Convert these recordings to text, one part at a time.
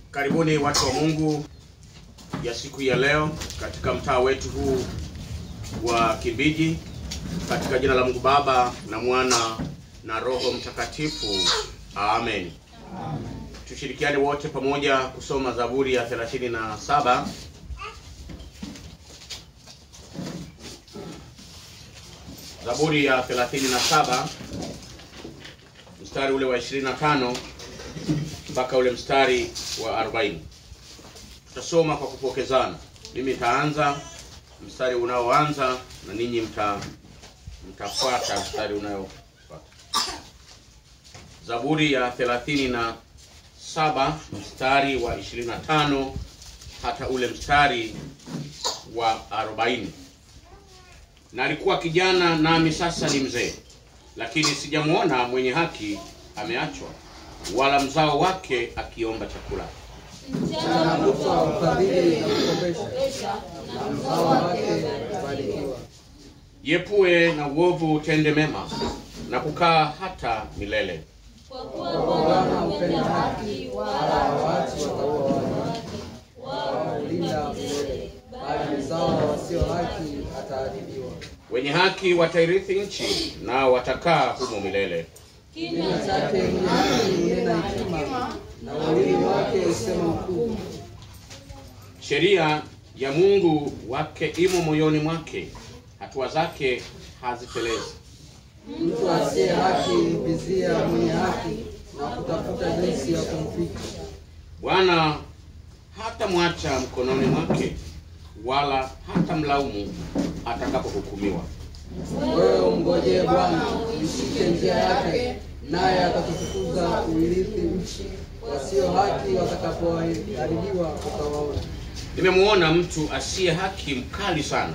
Karibuni watu wa Mungu ya siku ya leo katika mtaa wetu huu wa Kimbiji, katika jina la Mungu Baba na Mwana na Roho Mtakatifu, amen. Tushirikiane wote pamoja kusoma Zaburi ya 37. Zaburi ya 37 mstari ule wa 25 mpaka ule mstari wa 40. Tutasoma kwa kupokezana. Mimi nitaanza mstari unaoanza na ninyi mta mtafuata mstari unaofuata. Zaburi ya 37 mstari wa 25 hata ule mstari wa 40. Na alikuwa kijana nami sasa ni mzee, lakini sijamwona mwenye haki ameachwa, wala mzao wake akiomba chakula. Mchana kutwa ufadhili na kukopesha, na mzao wake kubarikiwa. Yepue na uovu utende mema, na kukaa hata milele. Kwa Bwana hupenda haki, wala hawaachi wataua wake. Walinda milele, bali mzao wa wasio haki ataadhibiwa. Wenye haki watairithi nchi, nao watakaa humo milele. Kinywa chake mwenye haki hunena hekima, na ulimi wake husema hukumu. Sheria ya Mungu wake imo moyoni mwake, hatua zake hazitelezi. Mtu asiye haki humvizia mwenye haki, na kutafuta jinsi ya kumfika. Bwana hatamwacha mkononi mwake, wala hatamlaumu atakapohukumiwa. Wewe umngojee Bwana, uishike njia yake, naye atakutukuza uirithi nchi. Wasio haki watakapoharibiwa utawaona. Nimemuona mtu asiye haki mkali sana,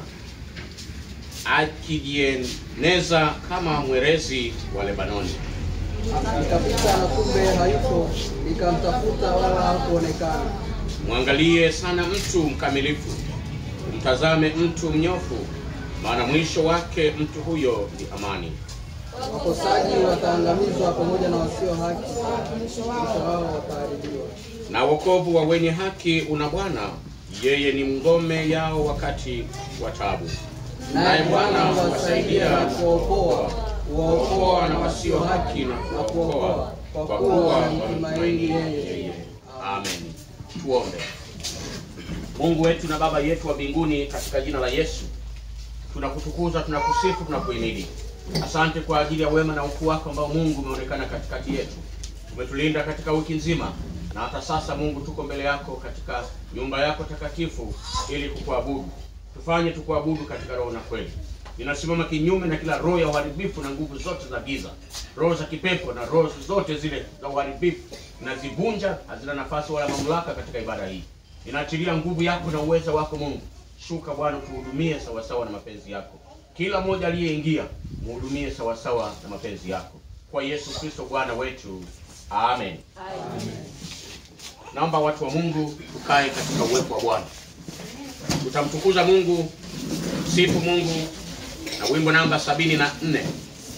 akijieneza kama mwerezi wa Lebanoni. Nikapita na kumbe hayupo, nikamtafuta wala hakuonekana. Mwangalie sana mtu mkamilifu, mtazame mtu mnyofu, maana mwisho wake mtu huyo ni amani. Wakosaji wataangamizwa pamoja na wasio haki, mwisho wao wataharibiwa. Na wokovu wa wenye haki una Bwana, yeye ni ngome yao wakati wa taabu. Naye Bwana huwasaidia na kuwaokoa, Kuwaokoa na wasio haki na kuwaokoa, kwa kuwa wamtumaini yeye. Amen. Tuombe. Mungu wetu na Baba yetu wa mbinguni, katika jina la Yesu tunakutukuza, tunakusifu, tunakuhimidi. Asante kwa ajili ya wema na ukuu wako ambao Mungu umeonekana katikati yetu. Umetulinda katika wiki nzima, na hata sasa Mungu tuko mbele yako katika nyumba yako takatifu ili kukuabudu. Tufanye tukuabudu katika roho na kweli. Ninasimama kinyume na kila roho ya uharibifu na nguvu zote za giza, roho za kipepo na roho zote zile za uharibifu, nazivunja, hazina nafasi wala mamlaka katika ibada hii. Ninaachilia nguvu yako na uweza wako Mungu. Shuka Bwana, utuhudumie sawasawa na mapenzi yako. Kila mmoja aliyeingia mhudumie sawasawa na mapenzi yako, kwa Yesu Kristo Bwana wetu, amen. Naomba watu wa Mungu tukae katika uwepo wa Bwana. Tutamtukuza Mungu, sifu Mungu na wimbo namba sabini na nne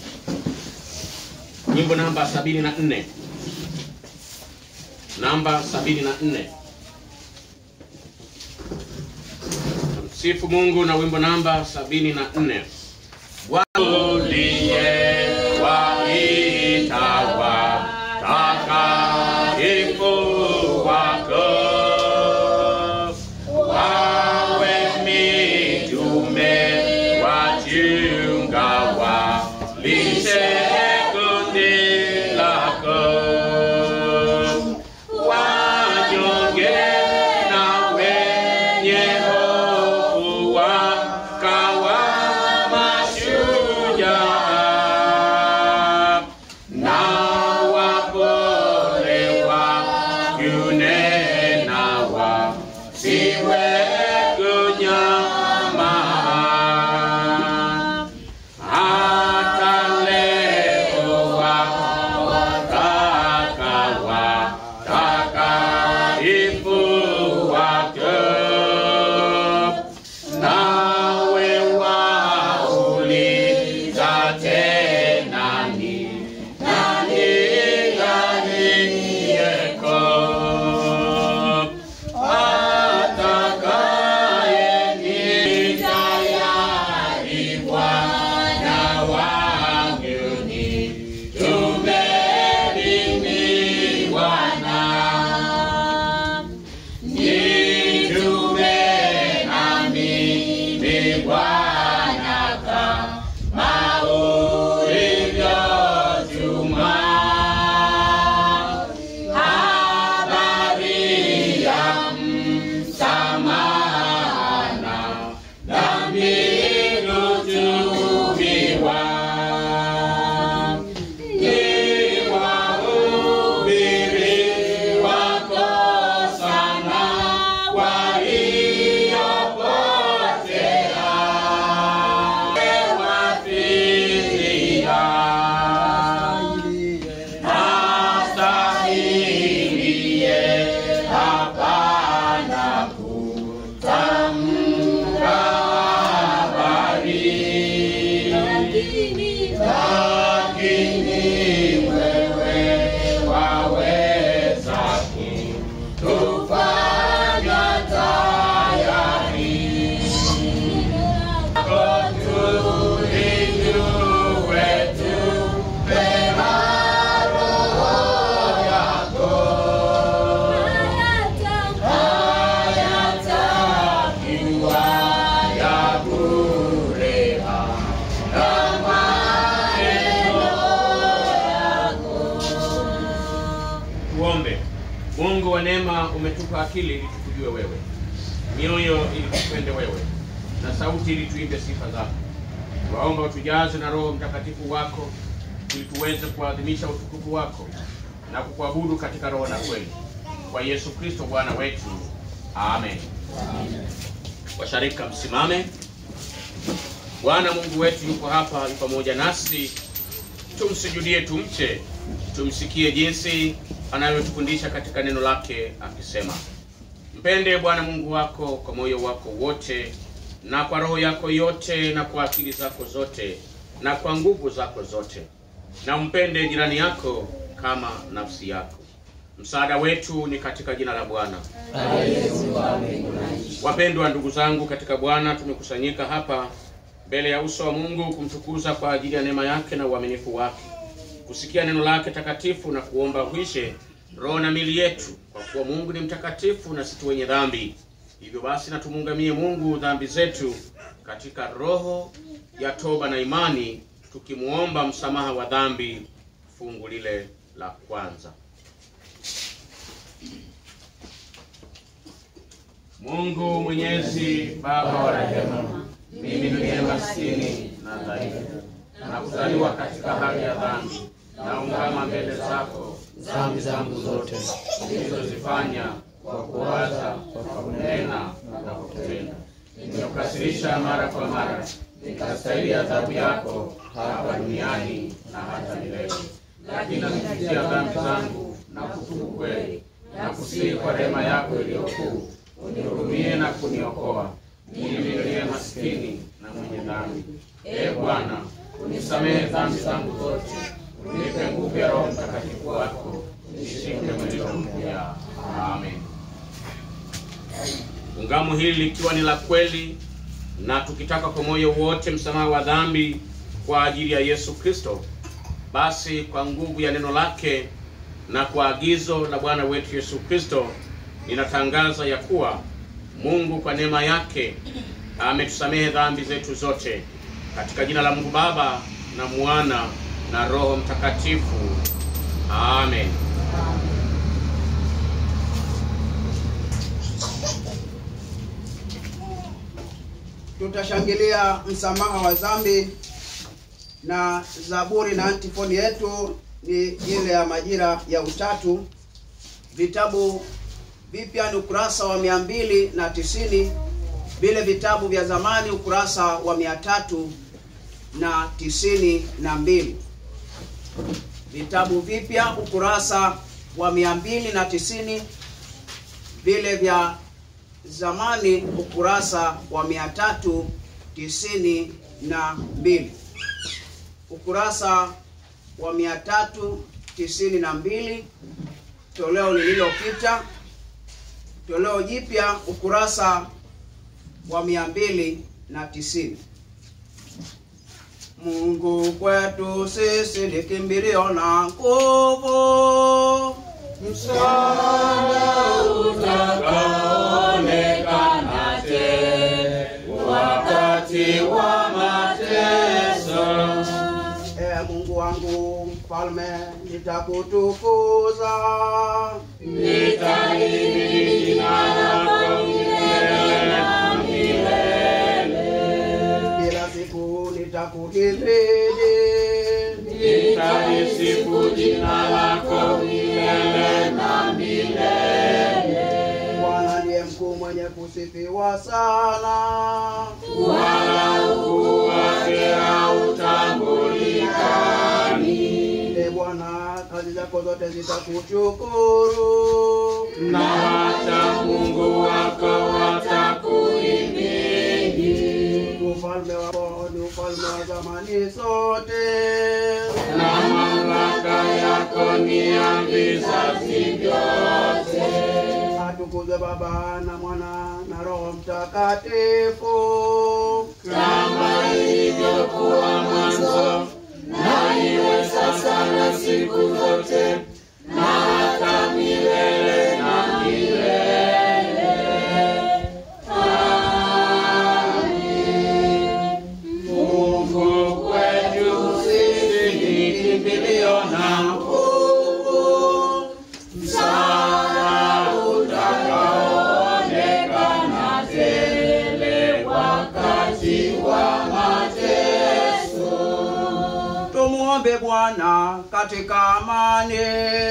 wimbo namba sabini na nne namba sabini na nne Msifu Mungu na wimbo namba sabini na nne uliyewaita watakatifu wako wawe mitume wachunga walishe kundi lako wanyonge na wenye hofu wakawa mashujaa na wapole wakunena wasiwe kunyama hata leo wataka watakatifu wako Bwana umetupa akili ili tukujue wewe, mioyo ili tupende wewe, na sauti ili tuimbe sifa zako. Waomba utujaze na Roho Mtakatifu wako ili tuweze kuadhimisha utukufu wako na kukuabudu katika roho na kweli, kwa Yesu Kristo Bwana wetu, amen. Washarika, msimame. Bwana Mungu wetu yuko hapa, yu pamoja nasi. Tumsujudie, tumche, tumsikie jinsi anavyotufundisha katika neno lake akisema, mpende Bwana Mungu wako kwa moyo wako wote na kwa roho yako yote na kwa akili zako zote na kwa nguvu zako zote, na umpende jirani yako kama nafsi yako. Msaada wetu ni katika jina la Bwana. Wapendwa ndugu zangu katika Bwana, tumekusanyika hapa mbele ya uso wa Mungu kumtukuza kwa ajili ya neema yake na uaminifu wake, kusikia neno lake takatifu na kuomba uishe roho na mili yetu, kwa kuwa Mungu ni mtakatifu na sisi wenye dhambi. Hivyo basi na tumuungamie Mungu dhambi zetu katika roho ya toba na imani, tukimuomba msamaha wa dhambi. Fungu lile la kwanza. Mungu Mwenyezi, Baba wa rehema, mimi niliye maskini na dhaifu na kuzaliwa katika hali ya dhambi, naungama mbele zako dhambi zangu zote nilizozifanya kwa kuwaza, kwa kunena na kwa kutenda. Nimekukasirisha mara kwa mara, nikastahili adhabu yako hapa duniani na hata milele. Lakini nazipitia dhambi zangu na kutubu kweli na kusihi kwa rehema yako iliyo kuu, unihurumie na kuniokoa mimi niliye maskini na mwenye dhambi. Ee Bwana, unisamehe dhambi zangu zote, unipe nguvu ya Roho Mtakatifu wako, nishike mwenendo mpya. Amen. Ungamo hili likiwa ni la kweli na tukitaka kwa moyo wote msamaha wa dhambi kwa ajili ya Yesu Kristo, basi kwa nguvu ya neno lake na kwa agizo la Bwana wetu Yesu Kristo, ninatangaza ya kuwa Mungu kwa neema yake ametusamehe dhambi zetu zote, katika jina la Mungu Baba na Mwana na Roho Mtakatifu. Amen. tutashangilia msamaha wa dhambi na zaburi na antifoni yetu ni ile ya majira ya utatu vitabu vipya ni ukurasa wa mia mbili na tisini vile vitabu vya zamani ukurasa wa mia tatu na tisini na mbili vitabu vipya ukurasa wa mia mbili na tisini vile vya zamani ukurasa wa mia tatu tisini na mbili ukurasa wa mia tatu tisini na mbili toleo lililopita toleo jipya ukurasa wa mia mbili na tisini Mungu kwetu sisi ni kimbilio na nguvu Utakaonekana tena wakati wa mateso. e Mungu wangu mfalme nitakutukuza Nitahimidi jina lako milele na milele. kila siku nitakuhimidi Nitalisifu jina lako milele na milele. Bwana ndiye mkuu mwenye kusifiwa sana Wala ukuu wake hautambulikani. e Bwana kazi zako zote zitakushukuru na hata Mungu wako watakuhimidi, ufalme wako ni ufalme wa zamani zote na mamlaka yako ni ya vizazi vyote. atukuzwe Baba na Mwana na Roho Mtakatifu Kama ilivyokuwa mwanzo, na iwe sasa na siku zote, na hata milele na milele. Amen. Mungu kwetu sisi ni kimbilio na nguvu, msaada Bwana katika amani.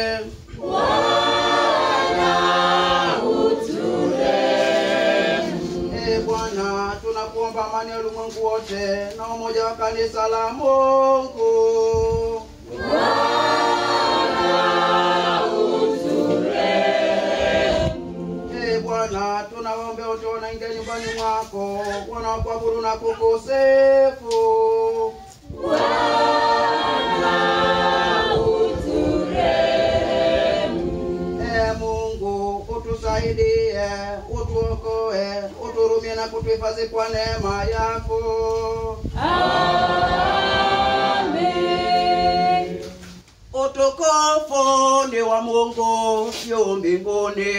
E Bwana, tunakuomba amani ya ulimwengu wote na umoja wa kanisa la Mungu. E Bwana, tunawaombea wote wanaingia nyumbani mwako wanaokuabudu na kukusifu. E Mungu, utusaidie, utuokoe, uturumie na kutuhifadhi kwa neema yako. Utukufu ni wa Mungu juu mbinguni.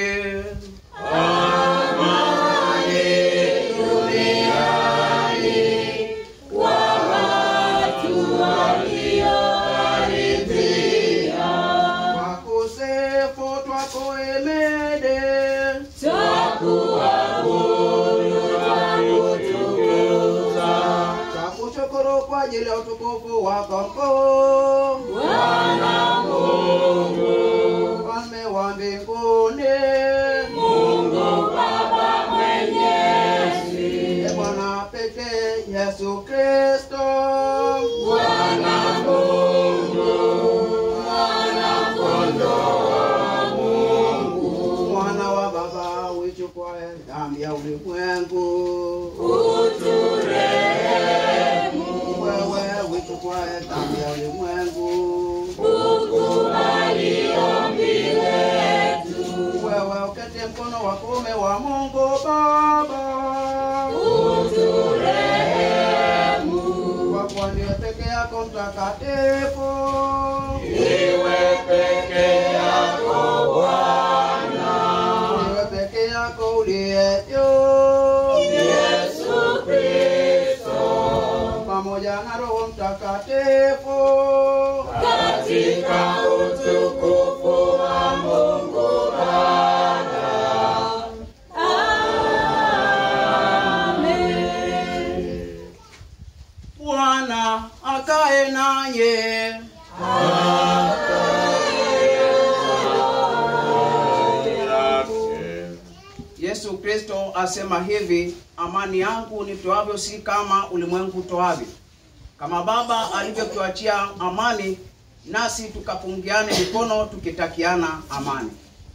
Wakusifu twakuhimidi. Twakushukuru kwa ajili ya utukufu wako mkuu. Mfalme wa mbinguni. E Bwana pekee Yesu Kristo. Mwana wa Baba uichukuaye dhambi ya ulimwengu. Wewe uichukuaye dhambi ya ulimwengu. Wewe ukete mkono wa kuume wa Mungu Baba. Kwa kuwa ndiye peke yako mtakatifu. Ndiwe peke yako uliye juu. Pamoja na Roho Mtakatifu. Bwana akae nanyi. Yesu Kristo asema hivi, amani yangu nitoavyo si kama ulimwengu utoavyo. Kama Baba alivyotuachia amani, nasi tukapungiane mikono tukitakiana amani.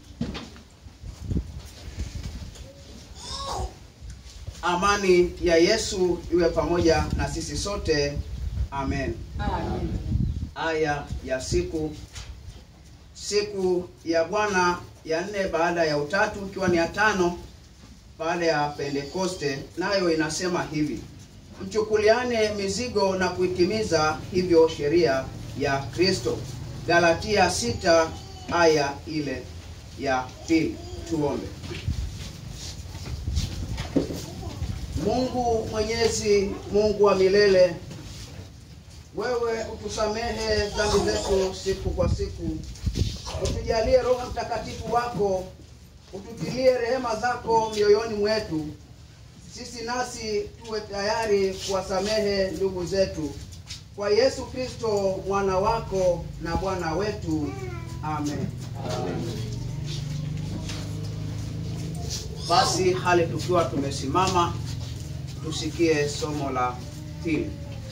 Amani ya Yesu iwe pamoja na sisi sote. Amen. Aya ya siku siku ya Bwana ya nne baada ya utatu ikiwa ni ya tano baada ya Pentekoste, nayo inasema hivi: mchukuliane mizigo na kuitimiza hivyo sheria ya Kristo. Galatia sita aya ile ya pili. Tuombe. Mungu Mwenyezi, Mungu wa milele, wewe utusamehe dhambi zetu siku kwa siku, utujalie Roho Mtakatifu wako, ututilie rehema zako mioyoni mwetu, sisi nasi tuwe tayari kuwasamehe ndugu zetu, kwa Yesu Kristo mwana wako na Bwana wetu. Amen. Basi hali tukiwa tumesimama, tusikie somo la pili.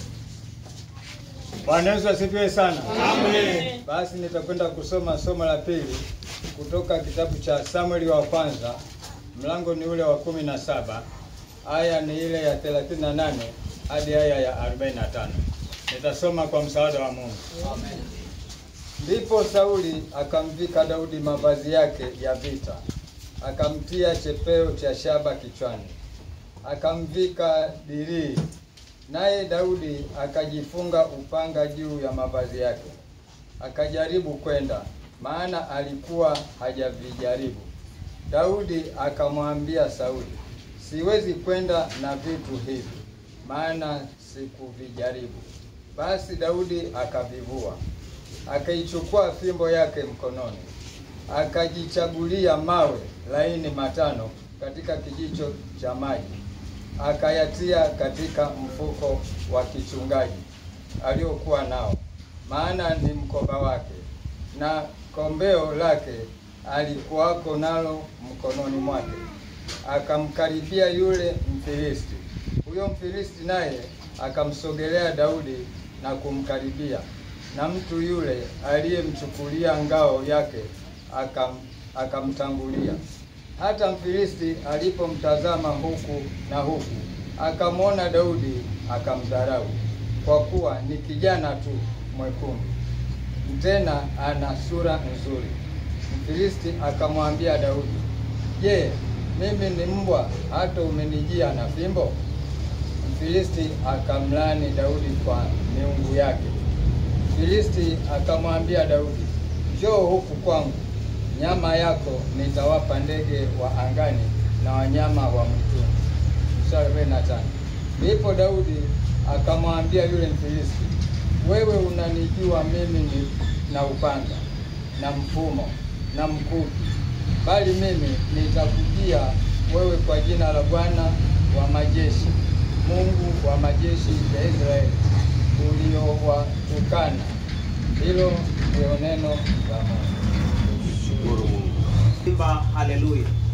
Bwana Yesu asifiwe sana. Amen. Basi nitakwenda kusoma somo la pili kutoka kitabu cha Samueli wa kwanza, mlango ni ule wa kumi na saba aya ni ile ya 38 hadi aya ya 45. Nitasoma kwa msaada wa Mungu. Ndipo Sauli akamvika Daudi mavazi yake ya vita, akamtia chepeo cha shaba kichwani, akamvika dirii Naye Daudi akajifunga upanga juu ya mavazi yake, akajaribu kwenda, maana alikuwa hajavijaribu. Daudi akamwambia Sauli, siwezi kwenda na vitu hivi, maana sikuvijaribu. Basi Daudi akavivua, akaichukua fimbo yake mkononi, akajichagulia mawe laini matano katika kijicho cha maji akayatia katika mfuko wa kichungaji aliokuwa nao, maana ni mkoba wake, na kombeo lake alikuwako nalo mkononi mwake. Akamkaribia yule Mfilisti. Huyo Mfilisti naye akamsogelea Daudi na kumkaribia, na mtu yule aliyemchukulia ngao yake akam, akamtangulia. Hata Mfilisti alipomtazama huku na huku, akamwona Daudi akamdharau, kwa kuwa ni kijana tu mwekundu, tena ana sura nzuri. Mfilisti akamwambia Daudi, Je, mimi ni mbwa hata umenijia na fimbo? Mfilisti akamlani Daudi kwa miungu yake. Mfilisti akamwambia Daudi, njoo huku kwangu, nyama yako nitawapa ndege wa angani na wanyama wa mwituni. Mstari arobaini na tano. Ndipo Daudi akamwambia yule Mfilisti, wewe unanijua mimi ni na upanga na mfumo na mkuki, bali mimi nitakujia wewe kwa jina la Bwana wa majeshi, Mungu wa majeshi ya Israeli uliowatukana. Hilo ndio neno la Mungu. Shukuru Mungu. Imba haleluya.